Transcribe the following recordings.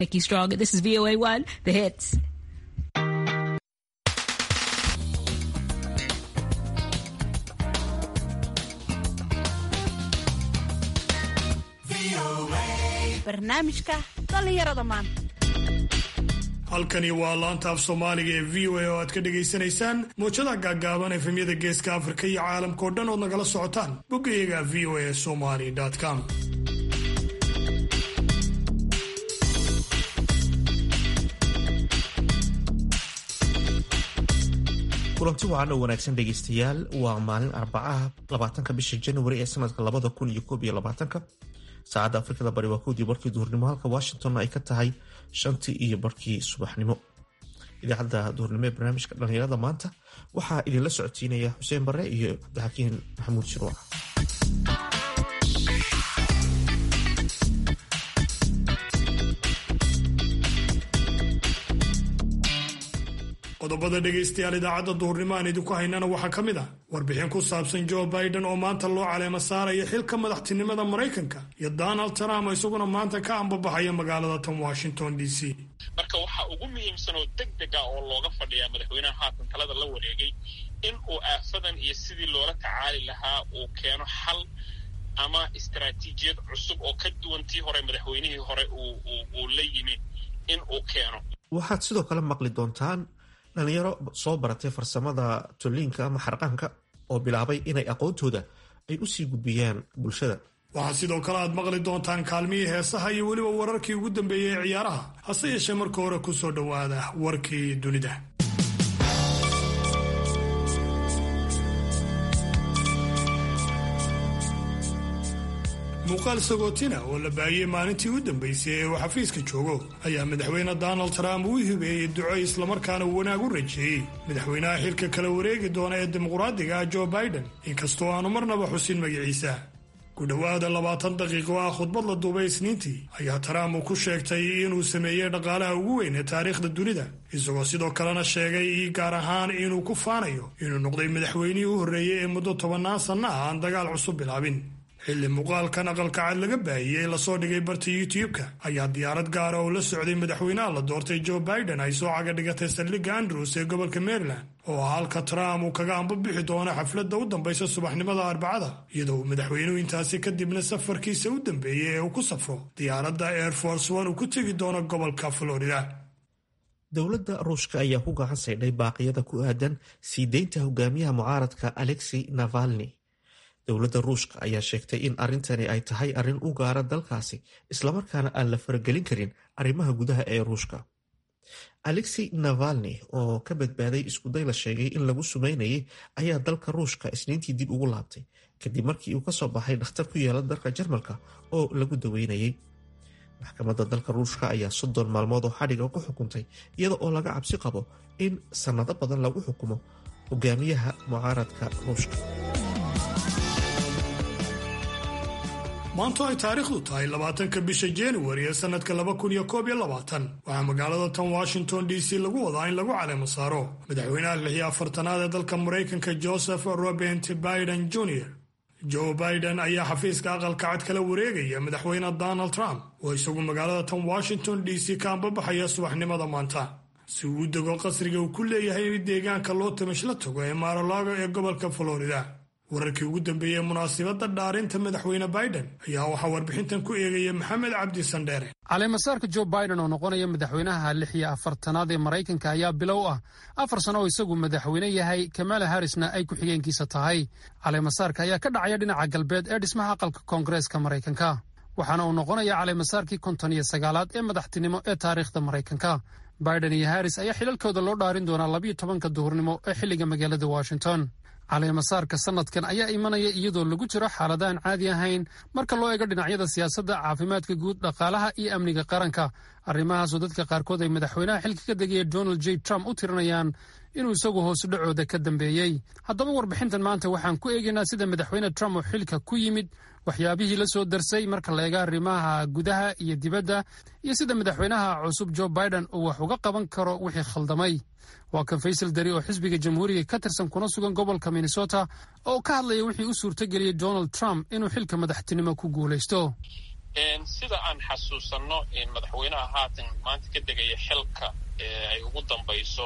Nikki Stronger. This is VOA1, the hits. barnaamijka dhallinyarada maanta halkani waa laanta af soomaaliga ee v o a oo aad ka dhagaysanaysaan mowjada gaaggaaban efemyada geeska afrika iyo caalamka oo dhan ood nagala socotaan boggayaga v o a somali com kulanti wacan oo wanaagsan dhegaystayaal waa maalin arbacaha labaatanka bisha januari ee sanadka labada kun iyo koob iyo labaatanka saacadda afrikada bari waa kowdii barkii duhurnimo halka washingtonna ay ka tahay shantii iyo barkii subaxnimo idaacadda duhurnimo ee barnaamijka dhallinyarada maanta waxaa idinla socodsiinaya xuseen bare iyo cabdixakiin maxamuud shirwac qodobada dhegaystayaal idaacadda duhurnimo aan idinku haynana waxaa ka mid ah warbixin ku saabsan joe biden oo maanta loo caleemo saaraya xilka madaxtinimada maraykanka iyo donald trump oo isaguna maanta ka ambabaxaya magaalada tan washington d c marka waxaa ugu muhiimsan oo deg deg ah oo looga fadhiyaa madaxweynaha haatan talada la wareegay in uu aafadan iyo sidii loola tacaali lahaa uu keeno xal ama istaraatiijiyad cusub oo ka duwan tii hore madaxweynihii hore uu la yimi in uu keeno waxaad sidoo kale maqli doontaan dhalinyaro soo baratay farsamada tolliinka ama xarqaanka oo bilaabay inay aqoontooda ay u sii gudbiyaan bulshada waxaa sidoo kale aad maqli doontaan kaalmihii heesaha iyo weliba wararkii ugu dambeeyey ee ciyaaraha hase yeeshee marka hore ku soo dhowaada warkii dunida muuqaal sagootina oo la baahiyey maalintii u dambaysay ee uu xafiiska joogo ayaa madaxweyne donald trump uu hibeeyey duco islamarkaana wanaag u rajeeyey madaxweynaha xilka kala wareegi doona ee dimuqraadiga ah joe biden inkastoo aanu marnaba xusin magaciisa ku dhowaada labaatan daqiiqo ah khudbad la duubay isniintii ayaa trump uu ku sheegtay inuu sameeyey dhaqaalaha ugu weyn ee taariikhda dunida isagoo sidoo kalena sheegay gaar ahaan inuu ku faanayo inuu noqday madaxweynihii u horreeyey ee muddo tobannaan sanno ah aan dagaal cusub bilaabin xilli muuqaalkan aqalka cad laga baahiyey lasoo dhigay barta youtube-ka ayaa diyaarad gaara oo la socday madaxweynaha la doortay joe biden ay soo caga dhigatay saldhigga andrews ee gobolka maryland oo ah halka trump uu kaga ambabixi doono xafladda u dambaysa subaxnimada arbacada iyadoo uu madaxweynuhu intaasi kadibna safarkiisa u dambeeyey ee uu ku safro diyaaradda air force one uu ku tegi doono gobolka florida dowladda ruushka ayaa ku gacan saydhay baaqyada ku aadan sii deynta hogaamiyaha mucaaradka alexei navalni dowladda ruushka ayaa sheegtay in arrintani ay tahay arrin u gaara dalkaasi islamarkaana aan la faragelin karin arrimaha gudaha ee ruushka alexei navalni oo ka badbaaday iskuday la sheegay in lagu sumeynayay ayaa dalka ruushka isniintii dib ugu laabtay kadib markii uu kasoo baxay dhakhtar ku yeela dalka jarmalka oo lagu daweynayay maxkamadda dalka ruushka ayaa soddon maalmood oo xadhiga ku xukuntay iyada oo laga cabsi qabo in sannado badan lagu xukumo hogaamiyaha mucaaradka ruushka maanto ay taariikhdu tahay labaatanka bisha januari ee sanadka laba kun iyo koob iyo labaatan waxaa magaalada tan washington d c lagu wadaa in lagu caleemo saaro madaxweynaha lix iyo afartanaad ee dalka maraykanka joseph robert biden jr joe biden ayaa xafiiska aqalka cad kala wareegaya madaxweyne donald trump oo isagu magaalada tan washington d c ka ambabaxaya subaxnimada maanta si uu u dego qasriga uu ku leeyahay deegaanka loo tamish la tago ee maarolaago ee gobolka florida wararkii ugu dambeeyey munaasibadda dhaarinta madaxweyne biden ayaa waxaa warbixintan ku eegaya maxamed cabdi sandheere caleemasaarka joe biden oo noqonaya madaxweynaha lix iyo afartanaad ee maraykanka ayaa bilow ah afar sano oo isagu madaxweyne yahay kamala harrisna ay ku-xigeenkiisa tahay caleemasaarka ayaa ka dhacaya dhinaca galbeed ee dhismaha aqalka koongareeska maraykanka waxaana uu noqonaya caleemasaarkii konton iyo sagaalaad ee madaxtinimo ee taariikhda maraykanka biden iyo harris ayaa xilalkooda loo dhaarin doonaa labiyo tobanka duhurnimo ee xilliga magaalada washington caleemasaarka sanadkan ayaa imanaya iyadoo lagu jiro xaalada aan caadi ahayn marka loo eego dhinacyada siyaasadda caafimaadka guud dhaqaalaha iyo amniga qaranka arrimahaasoo dadka qaarkood ay madaxweynaha xilka ka degaya donald j trump u tirinayaan inuu isagu hoos dhacooda ka dambeeyey haddaba warbixintan maanta waxaan ku eegaynaa sida madaxweyne trump oo xilka ku yimid waxyaabihii la soo darsay marka la eega arrimaha gudaha iyo dibadda iyo sida madaxweynaha cusub joe biden uu wax uga qaban karo wixii khaldamay waa kan faysal dari oo xisbiga jamhuuriga ka tirsan kuna sugan gobolka minnesota oo ka hadlaya wixii u suurtageliyey donald trump inuu xilka madaxtinimo ku guulaysto sida aan xasuusanno madaxweynaha haatan maanta ka degaya xilka ay ugu dambayso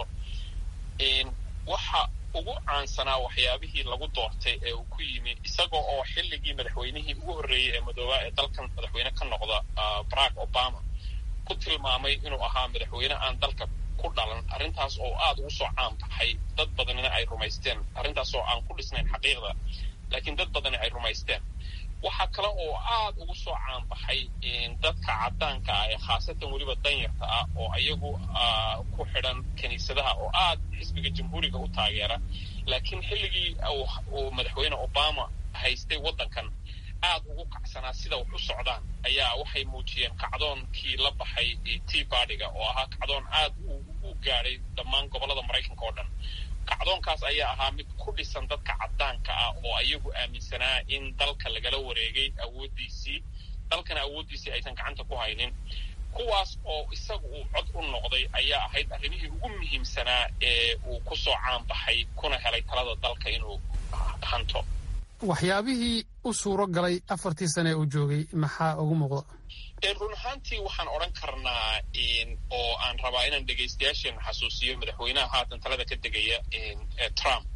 waxa ugu caansanaa waxyaabihii lagu doortay ee uu ku yimi isagoo oo xilligii madaxweynihii ugu horreeyey ee madoobaa ee dalkan madaxweyne ka noqda barack obama ku tilmaamay inuu ahaa madaxweyne aan dalka ku dhalan arrintaas oo aada ugu soo caan baxay dad badanina ay rumaysteen arrintaas oo aan ku dhisnayn xaqiiqda laakiin dad badani ay rumaysteen waxaa kale oo aada ugu soo caanbaxay dadka caddaanka ah ee khaasatan weliba danyarta ah oo ayagu ku xidhan kiniisadaha oo aada xisbiga jamhuuriga u taageera laakiin xilligii uu madaxweyne obama haystay waddankan aada ugu kacsanaa sida wax u socdaan ayaa waxay muujiyeen kacdoonkii la baxay tea bardiga oo ahaa kacdoon aada u gaadhay dhammaan gobollada maraykanka oo dhan kacdoonkaas ayaa ahaa mid ku dhisan dadka caddaanka ah oo ayagu aaminsanaa in dalka lagala wareegay awooddiisii dalkana awooddiisii aysan gacanta ku haynin kuwaas oo isagu uu cod u noqday ayaa ahayd arrimihii ugu muhiimsanaa ee uu ku soo caanbaxay kuna helay talada dalka inuu hanto waxyaabihii u suuro galay afartii sane ee uu joogay maxaa ugu muuqda run ahaantii waxaan odhan karnaa oo aan rabaa inaan dhegaystayaasheen xasuusiyo madaxweynaha haatan talada ka degaya trump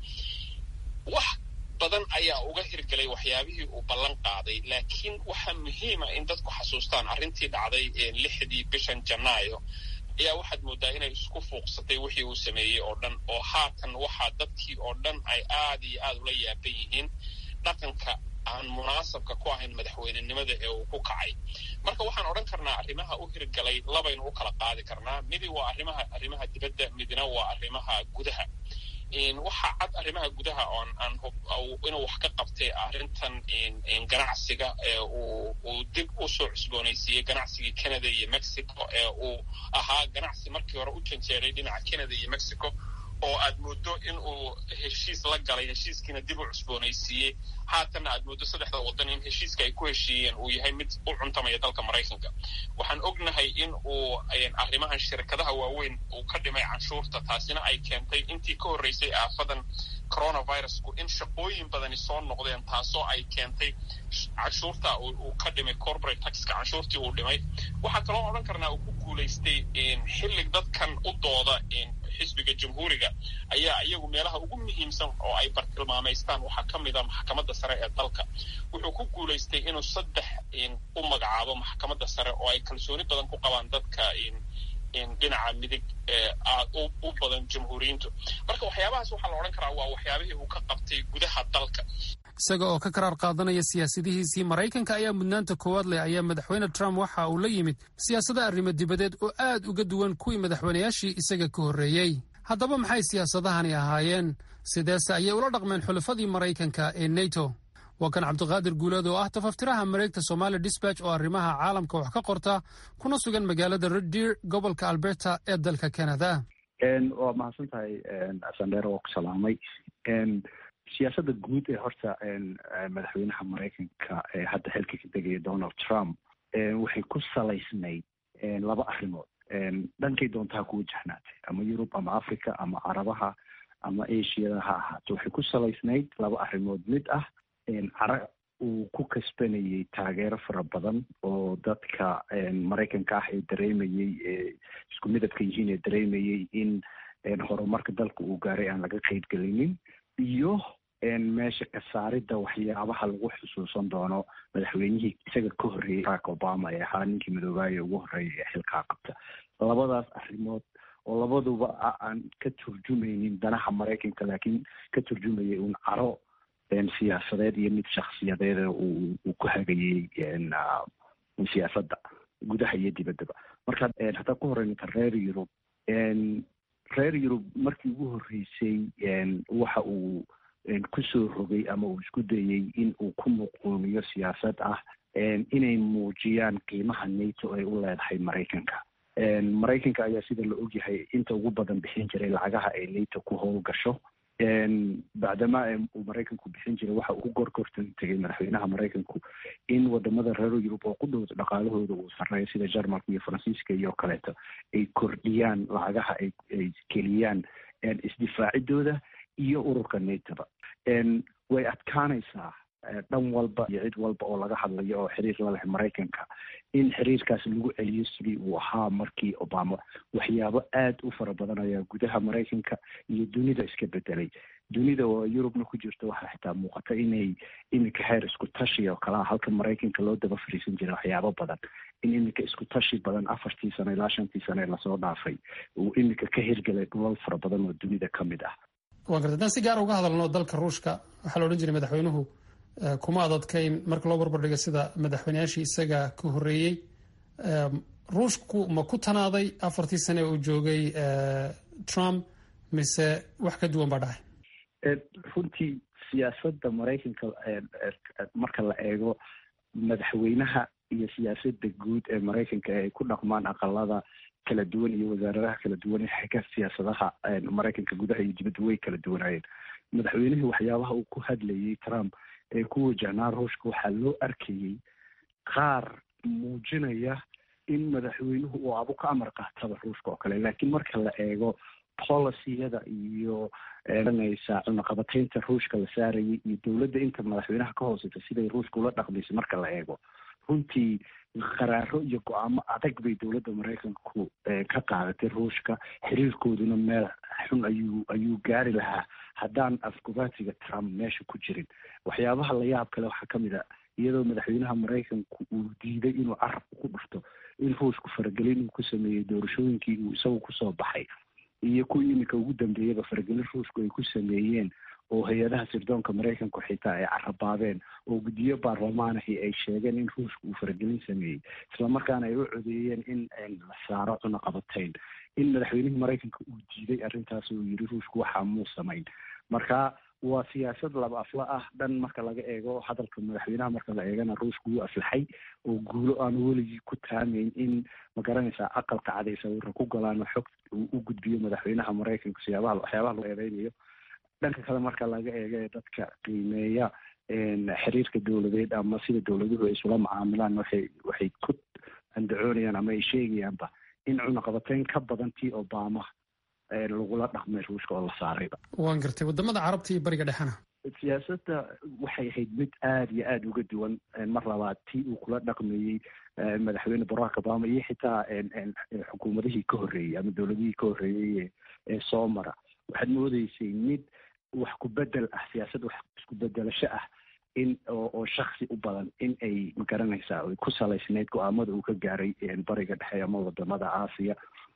wax badan ayaa uga hirgelay waxyaabihii uu ballan qaaday laakiin waxaa muhiima in dadku xasuustaan arrintii dhacday lixdii bishan janaayo ayaa waxaad mooddaa inay isku fuuqsatay wixii uu sameeyey oo dhan oo haatan waxaa dadkii oo dhan ay aada iyo aada ula yaaban yihiin dhaqanka aan munaasabka ku ahayn madaxweynenimada ee uu ku kacay marka waxaan odhan karnaa arrimaha u hirgalay labaynu u kala qaadi karnaa midi waa arrimaha arrimaha dibadda midna waa arrimaha gudaha waxaa cad arrimaha gudaha oon aan inuu wax ka qabtay arrintan ganacsiga ee uu dib u soo cusboonaysiiyey ganacsigii canada iyo mexico ee uu ahaa ganacsi markii hore u janjeeray dhinaca canada iyo mexico oo aad mooddo in uu heshiis la galay heshiiskiina dib u cusboonaysiiyey haatanna aad mooddo saddexda waddan in heshiiska ay ku heshiiyeen uu yahay mid u cuntamaya dalka maraykanka waxaan ognahay in uu arrimahan shirkadaha waaweyn uu ka dhimay canshuurta taasina ay keentay intii ka horreysay aafadan coronavirusku in shaqooyin badani soo noqdeen taasoo ay keentay canshuurta uu ka dhimay corporate taxka canshuurtii uu dhimay waxaa kaloo odhan karnaa uu ku guulaystay xilli dadkan u dooda xisbiga jamhuuriga ayaa iyagu meelaha ugu muhiimsan oo ay bartilmaamaystaan waxaa ka mid a maxkamadda sare ee dalka wuxuu ku guulaystay inuu saddex u magacaabo maxkamadda sare oo ay kalsooni badan ku qabaan dadka dhinaca midig aada u badan jamhuuriyiintu marka waxyaabahaas waxaa la odhan karaa waa waxyaabihii uu ka qabtay gudaha dalka isaga oo ka karaar qaadanaya siyaasadihiisii maraykanka ayaa mudnaanta koowaad leh ayaa madaxweyne trump waxa uu la yimid siyaasada arrimo dibadeed oo aad uga duwan kuwii madaxweynayaashii isaga ka horreeyey haddaba maxay siyaasadahani ahaayeen sideese ayay ula dhaqmeen xulafadii maraykanka ee neto waa kan cabdiqaadir guuleed oo ah tafaftiraha mareegta somali disbatch oo arrimaha caalamka wax ka qorta kuna sugan magaalada reddeer gobolka alberta ee dalka canada waa mahadsan tahay sandheer oo ku salaamay siyaasadda guud ee horta madaxweynaha maraykanka ee hadda xilka ka degaya donald trump waxay ku salaysnayd laba arrimood dhankay doontaa ku wajahnaatay ama yurub ama africa ama carabaha ama asiada ha ahaato waxay ku salaysnayd laba arrimood mid ah cara uu ku kasbanayay taageero fara badan oo dadka maraykanka ah ee dareemayey ee isku midabka yihiin ee dareemayey in horumarka dalka uu gaaray aan laga qeybgelinin iyo meesha ka saaridda waxyaabaha lagu xusuusan doono madaxweynihii isaga ka horreeyey barack obama ee ahaa ninkii madoobaaya ugu horreeya ee xilkaa qabta labadaas arrimood oo labaduba aan ka turjumaynin danaha maraykanka laakiin ka turjumayay uun caro siyaasadeed iyo mid shaksiyadeed uu ku hagayey siyaasadda gudaha iyo dibaddaba marka haddaa ku horreynata reer yurub reer yurub markii ugu horreysay waxa uu kusoo rogay ama uu isku dayey in uu ku muquumiyo siyaasad ah inay muujiyaan qiimaha nato ay u leedahay maraykanka maraykanka ayaa sida la ogyahay inta ugu badan bixin jiray lacagaha ay nato ku howlgasho bacdama uu maraykanku bixin jiray waxa uu ku gorgortan tegay madaxweynaha maraykanku in wadamada reer yurub oo ku dhow dhaqaalahooda uu sarreeyo sida jarmalka iyo faransiiska iyo kaleeto ay kordhiyaan lacagaha ay keliyaan isdifaacidooda iyo ururka natoba way adkaanaysaa dhan walba iyo cid walba oo laga hadlayo oo xiriir la leh maraykanka in xiriirkaas lagu celiyo sidii uu ahaa markii obama waxyaabo aada u fara badan ayaa gudaha maraykanka iyo dunida iska bedelay dunida oo yurubna ku jirto waxaa xitaa muuqata inay iminka heer isku tashi oo kalea halka maraykanka loo daba fariisan jiray waxyaabo badan in iminka isku tashi badan afartii sano ilaa shantii sano ee lasoo dhaafay uu iminka ka hirgelay dhulal fara badan oo dunida ka mid ah waa garta haddaan si gaara uga hadalno dalka ruushka waxaa la odhan jiray madaxweynuhu kuma adadkayn marka loo barbardhiga sida madaxweyneyaashii isaga ka horreeyey ruushku ma ku tanaaday afartii sane uu joogay trump mise wax ka duwan baa dhacay runtii siyaasadda maraykanka marka la eego madaxweynaha iyo siyaasadda guud ee maraykanka ay ku dhaqmaan aqalada kala duwan iyo wasaaradaha kala duwan ee xagga siyaasadaha maraykanka gudaha iyo dibadda way kala duwanaayeen madaxweynihii waxyaabaha uu ku hadlayay trump ee ku wajahnaa ruushka waxaa loo arkayey qaar muujinaya in madaxweynuhu uu abu ka amar qaataba ruushka oo kale laakiin marka la eego policiyada iyo eranaysa cunaqabataynta ruushka la saarayay iyo dowladda inta madaxweynaha ka hooseysa siday ruushka ula dhaqmaysa marka la eego runtii qaraaro iyo go-aamo adag bay dowladda maraykanku ka qaadatay ruushka xiriirkooduna meel xun ayuu ayuu gaari lahaa haddaan afgobaatiga trump meesha ku jirin waxyaabaha la yaab kale waxaa kamid a iyadoo madaxweynaha maraykanku uu diiday inuu carabka ku dhufto in ruushku faragelin uu ku sameeyey doorashooyinkii uu isagu kusoo baxay iyo kuwii iminka ugu dambeeyaba faragelin ruushku ay ku sameeyeen oo hay-adaha sirdoonka maraykanku xitaa ay carabaabeen oo guddiyo baarlamaanahi ay sheegeen in ruushka uu faragelin sameeyey islamarkaana ay u codeeyeen in la saaro cunaqabatayn in madaxweynihii maraykanka uu diiday arrintaas oo yiri ruushku waxaa muu samayn marka waa siyaasad laba afla ah dhan marka laga eego hadalka madaxweynaha marka la eegana ruushku wuu aflaxay oo guulo aanu weligii ku taamayn in magaranaysaa aqalka caday sawirra ku galaan oo xog uu u gudbiyo madaxweynaha maraykanka siyaabaha waxyaabaha loo eedeynayo dhanka kale marka laga eego ee dadka qiimeeya xiriirka dowladeed ama sida dowladuhu ay isula macaamilaan waxay waxay ku andacoonayaan ama ay sheegayaanba in cunaqabateyn ka badan tii obama lagula dhaqmay ruushka oo la saarayba waan gartay wadamada carabta iyo bariga dhexena siyaasadda waxay ahayd mid aada iyo aada uga duwan mar labaad tii uu kula dhaqmayey madaxweyne barack obama iyo xitaa xukuumadihii ka horreeyey ama dowladihii ka horreeyey ee soo mara waxaad moodeysay mid wax ku bedel ah siyaasad wax isku bedelasho ah in oo shaksi u badan in ay magaranaysaa ay ku salaysneyd go-aamada uu ka gaaray bariga dhexe ama wadamada aasiya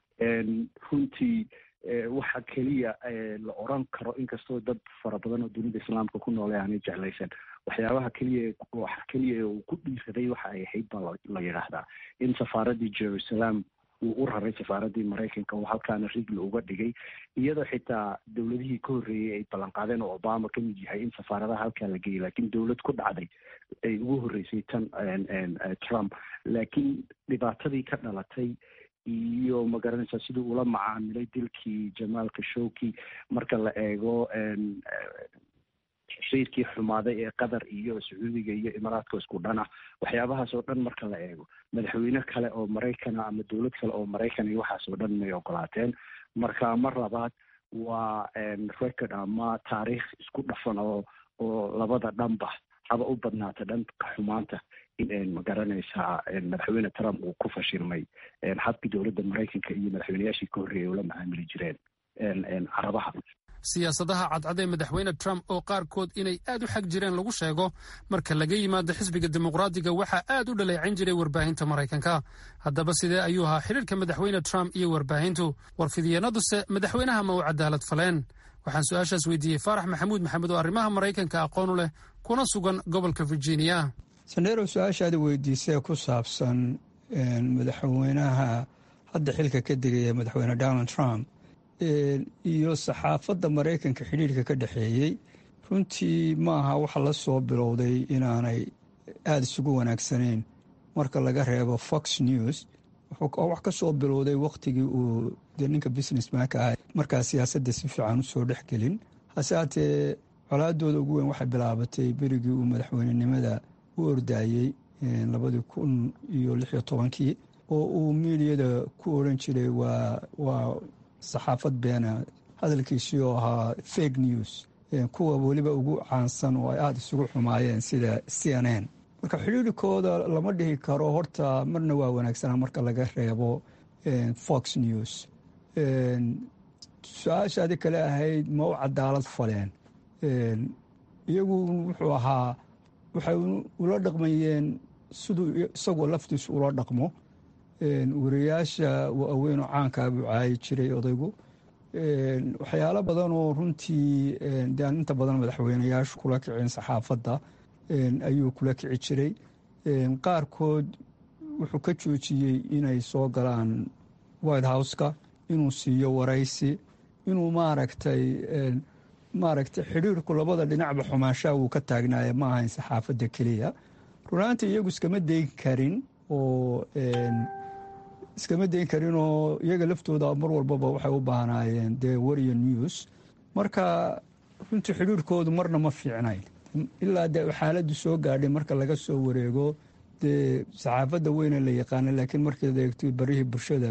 runtii waxa keliya la oran karo inkastoo dad fara badan oo dunida islaamka ku noole aanay jeclaysan waxyaabaha keliya waxa keliya uu ku dhiiraday waxa ay ahayd baa la yidhaahdaa in safaaradii jerusalem uu u raray safaaradii maraykanka oo halkaana rigli uga dhigay iyadoo xitaa dowladihii ka horreeyey ay ballanqaadeen oo obama ka mid yahay in safaaradaha halkaa la geeyay laakiin dowlad ku dhacday ay ugu horreysay tan trump laakiin dhibaatadii ka dhalatay iyo magaranaysaa sidii ula macaamilay dilkii jamaal khashoggi marka la eego xiriirkii xumaaday ee qatar iyo sacuudiga iyo imaaraadka isku dhan ah waxyaabahaas oo dhan marka la eego madaxweyne kale oo maraykana ama dowlad kale oo maraykan iyo waxaas oo dhan may ogolaateen marka mar labaad waa record ama taariikh isku dhafan oo oo labada dhanba haba u badnaata dhanka xumaanta in magaranaysaa madaxweyne trump uu ku fashilmay habkii dowladda maraykanka iyo madaxweyneyaashii ka horreeyay ula macaamili jireen carabaha siyaasadaha cadcad ee madaxweyne trump oo qaarkood inay aad u xag jireen lagu sheego marka laga yimaado xisbiga dimuqraadiga waxaa aad u dhaleecayn jiray warbaahinta maraykanka haddaba sidee ayuu ahaa xiriirka madaxweyne trump iyo warbaahintu warfidyeennaduse madaxweynaha ma u cadaalad faleen waxaan su-aashaas weydiiyey faarax maxamuud maxamed oo arrimaha maraykanka aqoon u leh kuna sugan gobolka virginia sandheerow su-aashaada weydiisee ku saabsan madaxweynaha hadda xilka ka degaya madaxweyne donald trump iyo saxaafadda maraykanka xidhiirka ka dhexeeyey runtii ma aha waxa la soo bilowday inaanay aada isugu wanaagsanayn marka laga reebo fox news oo wax ka soo bilowday wakhtigii uu dee ninka businessmanka ah markaa siyaasadda si fiican u soo dhexgelin hase haatee colaadooda ugu weyn waxay bilaabatay berigii uu madaxweynenimada u ordaayey labadii kun iyo lix iyo tobankii oo uu miidiyada ku oran jiray waa waa saxaafad beena hadalkiisii oo ahaa fake news kuwa weliba ugu caansan oo ay aada isugu xumaayeen sida c n n marka xidhiirikooda lama dhihi karo horta marna waa wanaagsanaa marka laga reebo fox news su-aashaadi kale ahayd ma u cadaalad faleen iyagu wuxuu ahaa waxay ula dhaqmayeen siduu isagoo laftiisu ula dhaqmo wariyaasha waaweynoo caankaa buu caayi jiray odaygu waxyaalo badan oo runtii de aan inta badan madaxweyneyaashu kula kicin saxaafadda ayuu kula kici jiray qaarkood wuxuu ka joojiyey inay soo galaan white house-ka inuu siiyo waraysi inuu maaragtay maaragtay xidhiirku labada dhinacba xumaanshaha wuu ka taagnaaye ma ahayn saxaafadda keliya runaantii iyagu iskama dayn karin oo iskama dayn karin oo iyaga laftooda mar walbaba waxay u baahnaayeen dee wariyo news marka runtii xidhiirkoodu marna ma fiicnayn ilaa dee xaaladdu soo gaadhay marka laga soo wareego dee saxaafadda weyne la yaqaana laakiin markaad eegto barihii bulshada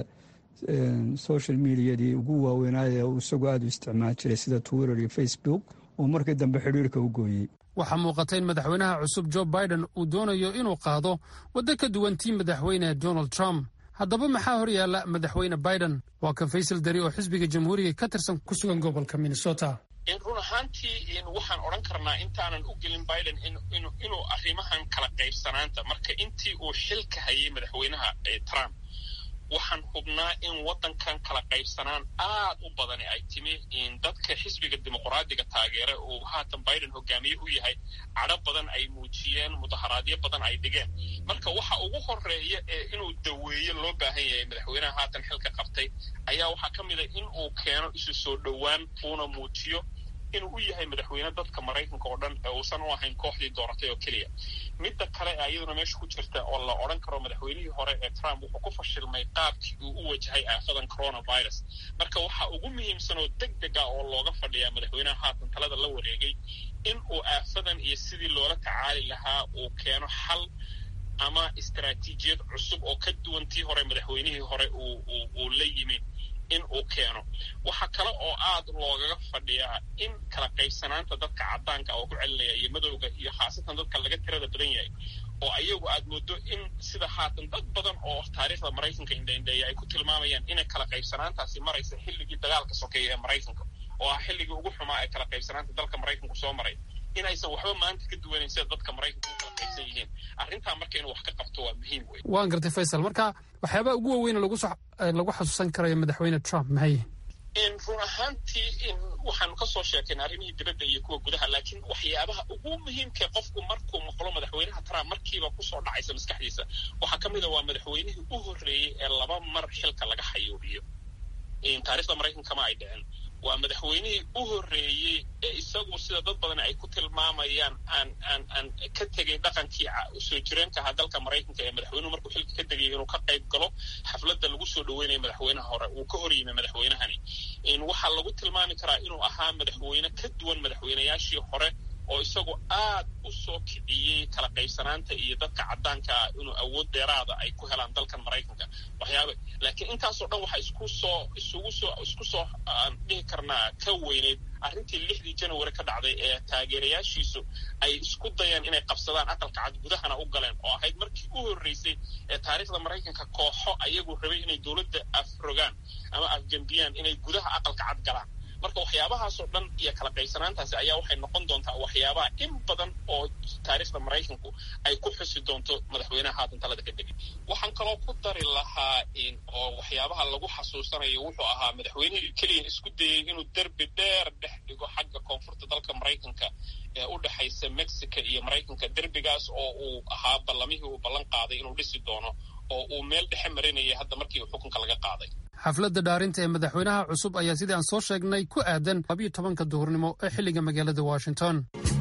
social mediadii ugu waaweynaaye uu isagoo aada u isticmaal jiray sida twitter iyo facebook oo markii dambe xidhiirka u gooyey waxaa muuqata in madaxweynaha cusub jo biden uu doonayo inuu qaado waddo ka duwan tii madaxweyne donald trump haddaba maxaa hor yaalla madaxweyne biden waa kan faysal dari oo xisbiga jamhuuriga ka tirsan ku sugan gobolka minnesota run ahaantii waxaan odhan karnaa intaanan u gelin biden inuu arrimahan kala qaybsanaanta marka intii uu xilka hayay madaxweynaha trump waxaan hubnaa in waddankan kala qaybsanaan aad u badani ay timi dadka xisbiga dimuqraadiga taageera uu haatan biden hogaamiye u yahay cadho badan ay muujiyeen mudaharaadyo badan ay dhigeen marka waxa ugu horeeya ee inuu daweeyo loo baahan yahay madaxweynaha haatan xilka qabtay ayaa waxaa ka mid a in uu keeno isu soo dhowaan uuna muujiyo inuu u yahay madaxweyne dadka maraykanka oo dhan ee uusan u ahayn kooxdii dooratay oo keliya midda kale ee iyaduna meesha ku jirta oo la odhan karo madaxweynihii hore ee trump wuxuu ku fashilmay qaabkii uu u wajahay aafadan coronavirus marka waxa ugu muhiimsan oo deg deg ah oo looga fadhiyaa madaxweynaha haatan talada la wareegay in uu aafadan iyo sidii loola tacaali lahaa uu keeno xal ama istaraatiijiyad cusub oo ka duwan tii hore madaxweynihii hore uu la yimi in uu keeno waxaa kale oo aad loogaga fadhiyaa in kala qaybsanaanta dadka caddaanka oo ku celinaya iyo madowga iyo khaasatan dadka laga tirada badan yahay oo ayagu aad moodo in sida haatan dad badan oo taariikhda maraykanka indhaindheeya ay ku tilmaamayaan inay kala qaybsanaantaasi maraysa xilligii dagaalka sokeeya ee maraykanka oo ah xilligii ugu xumaa ee kala qaybsanaanta dalka maraykanku soo maray inaysan waxba maanta ka duwanayn sida dadka maraykanka u kala qaybsan yihiin arrintaa marka inuu wax ka qabto waa muhiim wey waan gartay faysal marka waxyaabaha ugu waaweyne lagu xasuusan karayo madaxweyne trump maxay run ahaantii waxaanu ka soo sheekayna arrimihii dibadda iyo kuwa gudaha laakiin waxyaabaha ugu muhiimkae qofku markuu maqlo madaxweynaha trump markiiba kusoo dhacaysa maskaxdiisa waxaa ka mid a waa madaxweynihii u horreeyey ee laba mar xilka laga xayuubiyo taarikhda maraykankama ay dhicin waa madaxweynihii u horreeyey ee isagu sida dad badan ay ku tilmaamayaan aan aan aan ka tegay dhaqankii soo jireenka ahaa dalka maraykanka ee madaxweynuhu markuu xilka ka tegayay inuu ka qayb galo xafladda lagu soo dhoweynayo madaxweynaha hore uu ka hor yimi madaxweynahani waxaa lagu tilmaami karaa inuu ahaa madaxweyne ka duwan madaxweynayaashii hore oo isagu aad u soo kiciyey kala qaybsanaanta iyo dadka caddaankaa inuu awood dheeraada ay ku helaan dalkan maraykanka waxyaaba laakiin intaasoo dhan waxaa isku soo isugu soo isku soo aan dhihi karnaa ka weyneyd arrintii lixdii january ka dhacday ee taageerayaashiisu ay isku dayeen inay qabsadaan aqalka cad gudahana u galeen oo ahayd markii u horreysay ee taariikhda maraykanka kooxo ayagu rabay inay dowladda afrogaan ama afgembiyaan inay gudaha aqalka cad galaan marka waxyaabahaasoo dhan iyo kala qaybsanaantaasi ayaa waxay noqon doontaa waxyaabaha in badan oo taariikhda maraykanku ay ku xusi doonto madaxweynaha haatan talada ka degay waxaan kaloo ku dari lahaa oo waxyaabaha lagu xasuusanayo wuxuu ahaa madaxweynihii keliya isku dayey inuu derbi dheer dhex dhigo xagga koonfurta dalka maraykanka ee u dhexaysa mexico iyo maraykanka derbigaas oo uu ahaa ballamihii uu ballan qaaday inuu dhisi doono oo uu meel dhexe marinayay hadda markii uu xukunka laga qaaday xafladda dhaarinta ee madaxweynaha cusub ayaa sidii aan soo sheegnay ku aadan labiyo tobanka duhurnimo ee xilliga magaalada washington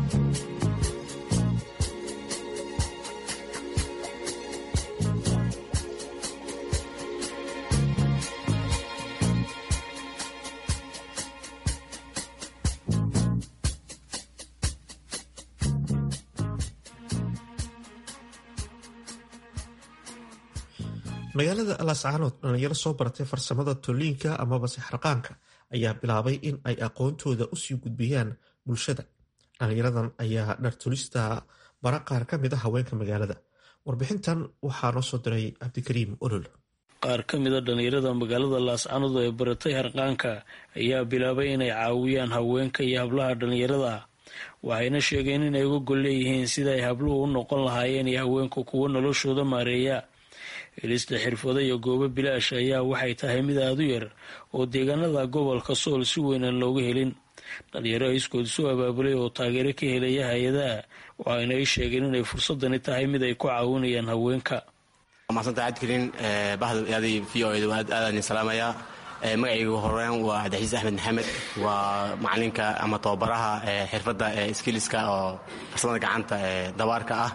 magaalada lascaanood dhalinyaro soo baratay farsamada tolliinka amaba sixraqaanka ayaa bilaabay in ay aqoontooda usii gudbiyaan bulshada dhalinyaradan ayaa dhartulista bara qaar ka mid a haweenka magaalada warbixintan waxaa noo soo diray cabdikariim olol qaar ka mid a dhallinyarada magaalada laascanood ee baratay harqaanka ayaa bilaabay inay caawiyaan haweenka iyo hablaha dhallinyarada waxayna sheegeen inay uga gol leeyihiin sida ay habluhu u noqon lahaayeen iyo haweenku kuwo noloshooda maareeya helista xirfado iyo goobo bilaash ayaa waxay tahay mid aada u yar oo deegaanada gobolka sool si weynan looga helin dhalinyaro iskood isu abaabulay oo taageero ka helaya hay-adaha waxayna ay sheegeen inay fursadani tahay mid ay ku caawinayaan haweenka maasanta cabdikariin bahdaadii v o ed aadaan salaamayaa magacaygu horeen waa cabdixasiis axmed maxamed waa macalinka ama tababaraha xirfadda skiliska oo farsamada gacanta ee dabaarka ah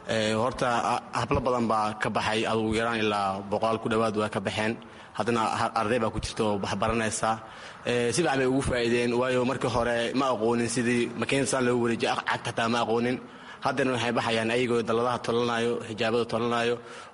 horta hablo badan baa ka baxay adugu yaraan ilaa boqolaal ku dhowaad waa ka baxeen haddana arday baa ku jirta oo waxbaranaysa si fiican bay ugu faa'iideen waayo markii hore ma aqoonin sidii makiinasaan loo wareejiyo cagta xataa ma aqoonin haddana waxay baxayaan ayagoo dalladaha tolanayo xijaabada tolanayo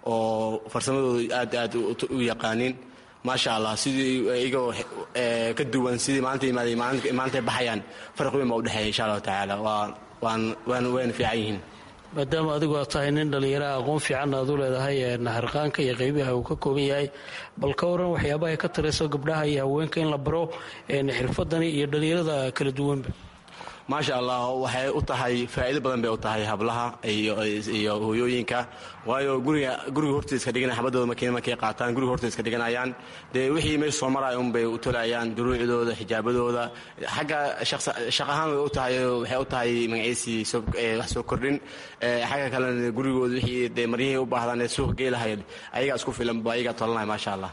oo farsamadooda aad aad u yaqaaniin maasha allah sidii iyagoo ka duwan sidii maalinta imaaday maalintay baxayaan farq weyn baa udhexeeya insha allahu tacaala waan wayna fiican yihiin maadaama adigu aad tahay nin dhallinyaraha aqoon fiicanna aad u leedahay harqaanka iyo qaybaha uu ka kooban yahay bal ka waran waxyaabaha ay ka tarayso gabdhaha iyo haweenka in la baro xirfadani iyo dhallinyarada kala duwanba maasha allah waxay u tahay faa'iido badan bay u tahay hablaha iyo hooyooyinka waayo guriga guriga hortiisa iska dhiganaya xabadooda makiina markay qaataan guriga hortiisa iska dhiganayaan dee wixii meesha soo maraya unbay u tolayaan duruucdooda xijaabadooda xagga shaq ahaan way u tahay waxay u tahay magaciisii wax soo kordhin xagga kalena gurigooda wixii dee maryihii u baahdaan ee suuqa geelahayd ayagaa isku filan ba ayagaa tolanaya maasha allah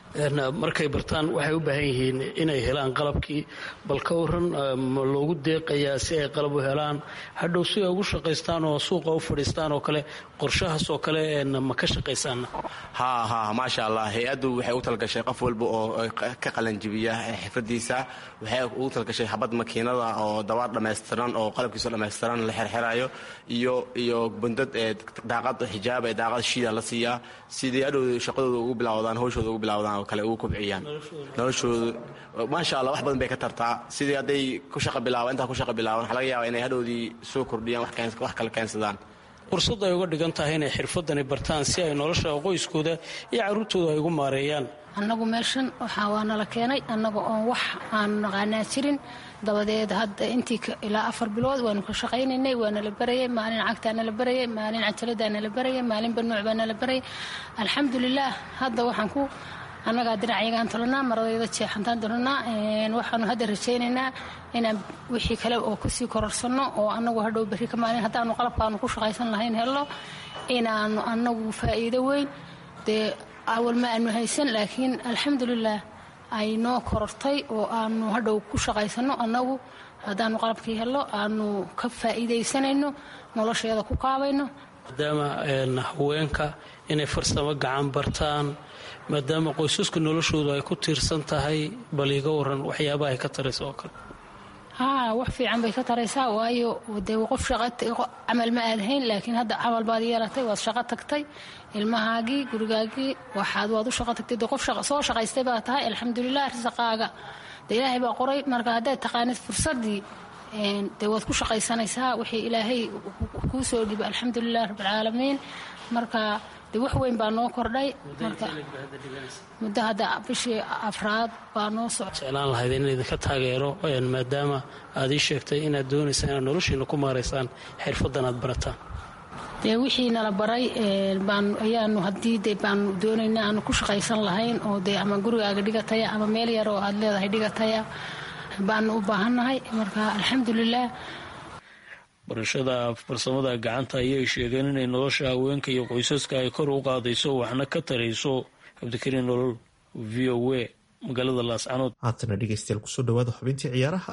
markay bartaan waxay u baahan yihiin inay helaan qalabkii bal ka waran ma loogu deeqayaa si ay qalab u helaan hadhow si ay ugu shaqaystaan oo suuqa u fadhiistaan oo kale qorshahaas oo kale ma ka shaqaysaana ha ha maasha allah hay-addu waxay u talgashay qof walba oo ka qalanjibiya xirfadiisa waxay ugu talgashay xabad makiinada oo dabaar dhammaystiran oo qalabkiiso dhammaystiran la xerxerayo iyo iyo bundad ee daaqad xijaab ee daaqad shiida la siiyaa sidii hadhow shaqadooda ugu bilawdaan hawshooda ugu bilawdaan kale ugu kobciyaan noloshooda maasha allah wax badan bay ka tartaa sidii hadday ku shaqa bilaaban intaa ku shaqa bilaaban waxaa laga yaaba inay hadhowdii soo kordhiyaan wax kale keensadaan fursad ay uga dhigan tahay inay xirfadani bartaan si ay nolosha qoyskooda iyo carruurtooda ay ugu maareeyaan annagu meeshan waxaa waa nala keenay annaga oon wax aan naqaanaa jirin dabadeed hadda intii ilaa afar bilood waanu ka shaqaynaynay waa nala barayay maalin cagtaa nala barayay maalin cajaladaa nala barayay maalin banuuc baa nala barayay alxamdulilaah hadda waxaan ku annagaa dhinacyagaan tolanaa maradayda jeexantaan dolanaa waxaanu hadda rajaynaynaa inaan wixii kale oo kusii kororsanno oo annagu hadhow berri ka maalin haddaanu qalabkaanu ku shaqaysan lahayn helno inaanu annagu faa'iido weyn dee awal ma aanu haysan laakiin alxamdulilah ay noo korortay oo aanu hadhow ku shaqaysanno annagu haddaanu qalabkii helno aanu ka faa'iidaysanayno nolosheeda ku kaabayno maadaama haweenka inay farsamo gacan bartaan maadaama qoysaska noloshoodu ay ku tiirsan tahay bal iga waran waxyaabaha ay ka taraysa oo kale haa wax fiican bay ka taraysaa waayo dee qof camal ma aadahayn laakiin hadda camal baad yeelatay waad shaqo tagtay ilmahaagii gurigaagii waxaad waad u shaqo tagtay dee qof soo shaqaystay baa tahay alxamdulilah risaqaaga dee ilaahay baa qoray marka haddaad taqaanid fursaddii dee waad ku shaqaysanaysaa wixii ilaahay kuu soo dhiba alxamdulilah rabbilcaalamiin marka de wax weyn baa noo kordhay marka muddo hadda bishii afraad baa noo socda jeclaan lahayd in idinka taageero maadaama aad ii sheegtay inaad doonaysaan inaad noloshiina ku maaraysaan xirfaddan aad barataan dee wixii nala baray baanu ayaanu haddii de baanu doonaynaa aanu ku shaqaysan lahayn oo dee ama gurigaaga dhigataya ama meel yar oo aad leedahay dhigataya baanu u baahannahay marka alxamdulilah barashada farsamada gacanta ayay sheegeen inay nolosha haweenka iyo qoysaska ay kor u qaadayso waxna ka tarayso cabdikariin nolol v o a magaalada laascanood haatana dhegeystayaal kusoo dhawaada xubintii ciyaaraha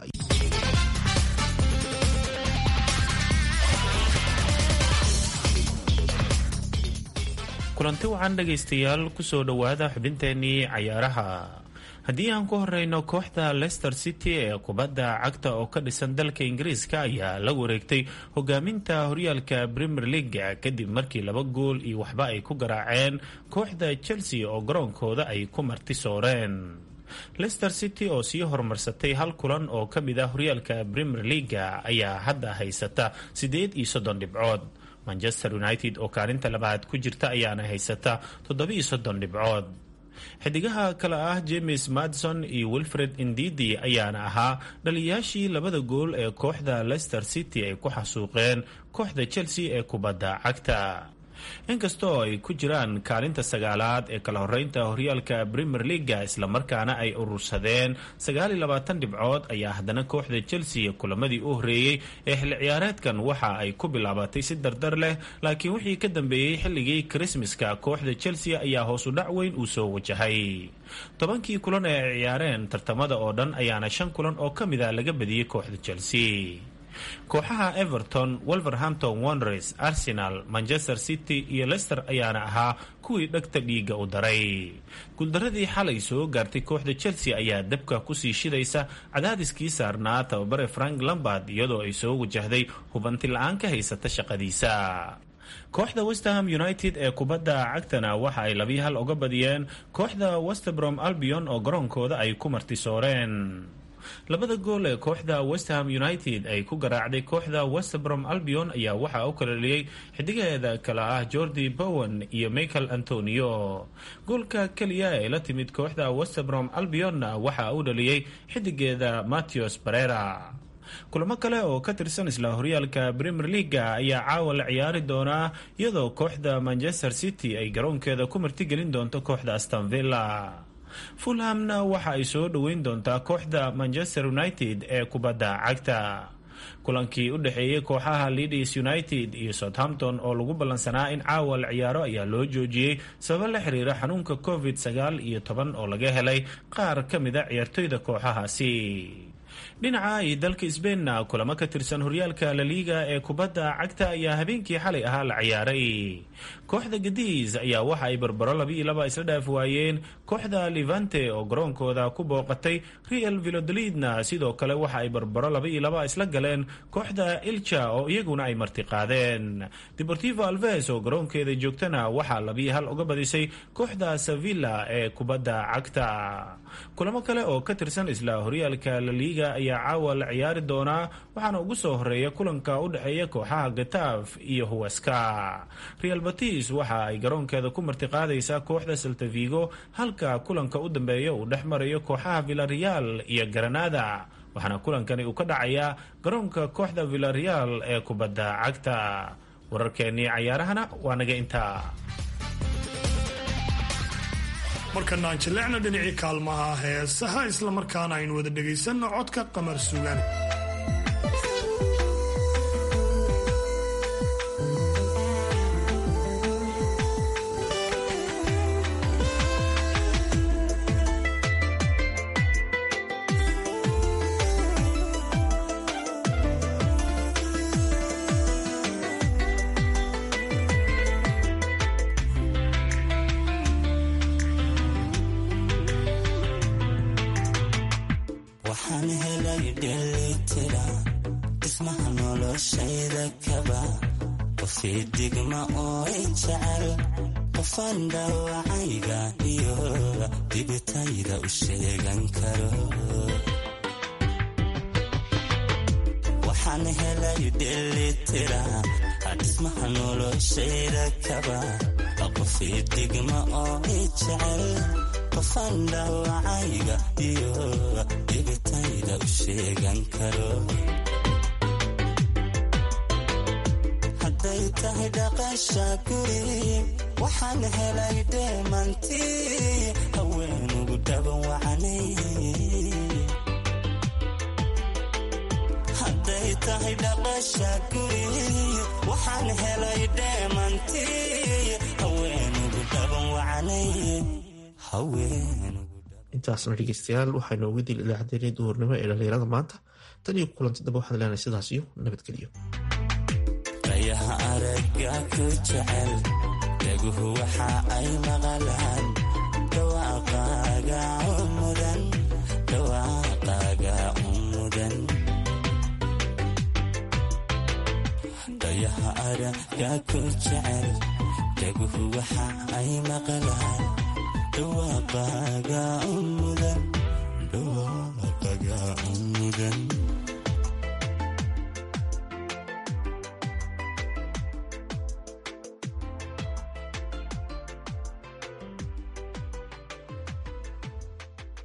kulanti wacan dhegaystayaal kusoo dhowaada xubinteenii cayaaraha haddii aan ku horeyno kooxda leicester city ee kubadda cagta oo ka dhisan dalka ingiriiska ayaa la wareegtay hogaaminta horyaalka premier leaga kadib markii laba gool iyo waxba ay ku garaaceen kooxda chelsea oo garoonkooda ay ku marti sooreen leicester city oo sii horumarsatay hal kulan oo ka mid ah horyaalka premier leaga ayaa hadda haysata siddeed iyo soddon dhibcood manchester united oo kaalinta labaad ku jirta ayaana haysata toddoba-iyo soddon dhibcood xidigaha kale ah james madson iyo wilfred indidi ayaana ahaa dhaliyayaashii labada gool ee kooxda leicester city ay ku xasuuqeen kooxda chelsea ee kubadda cagta inkastoo ay ku jiraan kaalinta sagaalaad ee kala horeynta horyaalka premier leaga islamarkaana ay urursadeen sagaaliyo labaatan dhibcood ayaa haddana kooxda chelsea kulamadii u horeeyey ee xilli ciyaareedkan waxa ay ku bilaabatay si dardar leh laakiin wixii ka dambeeyey xilligii krismaska kooxda chelsea ayaa hoosu dhac weyn uu soo wajahay tobankii kulan ee ay ciyaareen tartamada oo dhan ayaana shan kulan oo ka mid a laga badiyey kooxda chelsea kooxaha everton wolverhampton wonders arsenal manchester city iyo leicester ayaana ahaa kuwii dhegta dhiiga u daray guuldaradii xalay soo gaartay kooxda chelsea ayaa dabka kusii shidaysa cadaadiskii saarnaa tababare frank lambard iyadoo ay soo wajahday hubanti la-aan ka haysata shaqadiisa kooxda westham united ee kubadda cagtana waxa ay labii hal uga badiyeen kooxda westbrom albion oo garoonkooda ay ku martisooreen labada gool ee kooxda westham united ay ku garaacday kooxda westbrom albion ayaa waxaa u kalaliyey xidigaheeda kale ah jordi bowen iyo michael antonio goolka keliya ee la timid kooxda westbrom albionna waxaa u dhaliyey xidigeeda matthews barera kulamo kale oo ka tirsan isla horyaalka premier leaga ayaa caawa la ciyaari doonaa iyadoo kooxda manchester city ay garoonkeeda ku martigelin doonto kooxda astonvilla fulhamna waxa ay soo dhoweyn doontaa kooxda manchester united ee kubadda cagta kulankii u dhexeeyey kooxaha leadis united iyo southampton oo lagu ballansanaa in caawa la ciyaaro ayaa loo joojiyey sababo la xiriira xanuunka covid sagaal iyo toban oo laga helay qaar ka mida ciyaartoyda kooxahaasi dhinaca iyo dalka sbainna kulamo ka tirsan horyaalka laliiga ee kubadda cagta ayaa habeenkii xalay ahaa la ciyaaray kooxda gadiis ayaa waxa ay barbaro laba iyo laba isla dhaaf waayeen kooxda levante oo garoonkooda ku booqatay real vilodolidna sidoo kale waxa ay barbaro laba iyo laba isla galeen kooxda ilja oo iyaguna ay martiqaadeen deportivo alves oo garoonkeeda joogtana waxaa labiyo hal uga badisay kooxda sevilla ee kubadda cagta kulamo kale oo ka tirsan isla horyaalka laliiga ayaa caawa la ciyaari doonaa waxaana ugu soo horeeya kulanka u dhexeeya kooxaha gataaf iyo huweska real batis waxa ay garoonkeeda ku martiqaadaysaa kooxda saltavigo halka kulanka u dambeeya uu dhex marayo kooxaha villareal iyo granada waxaana kulankani uu ka dhacayaa garoonka kooxda villareal ee kubadda cagta wararkeennii cayaarahana waa naga intaa markana aan jilleecna dhinacii kaalmaha heesaha islamarkaana aynu wada dhegaysanno codka qamar sugan waxaan helay dhelitira dhismaha noloshayda kaba qofii digma oo i jecel qofaan dhaawacayga iyo dhibitayda u sheegan karo hadday tahay dhaqasha guri waxaan helay dheemantii haweenugu dhaban wacanay hadday tahay dhaqasha guri waxaan helay dheemantii haweenugu dhaban wacanay intaasna dhegeystayaal waxaynu uga dil idaacaddeenii duhurnimo ee dhallinyarada maanta tan iyo kulanti dambe waxaan leenahay sidaas iyo nabadgelyo rayaha aragga ku jecel dhaguhu waxa ay maqalaan dhawaaqaaga mudan dhawaaqaaga mudan rayaha aragga ku jecel dhaguhu waxa ay maqalaan dhawaaqaaga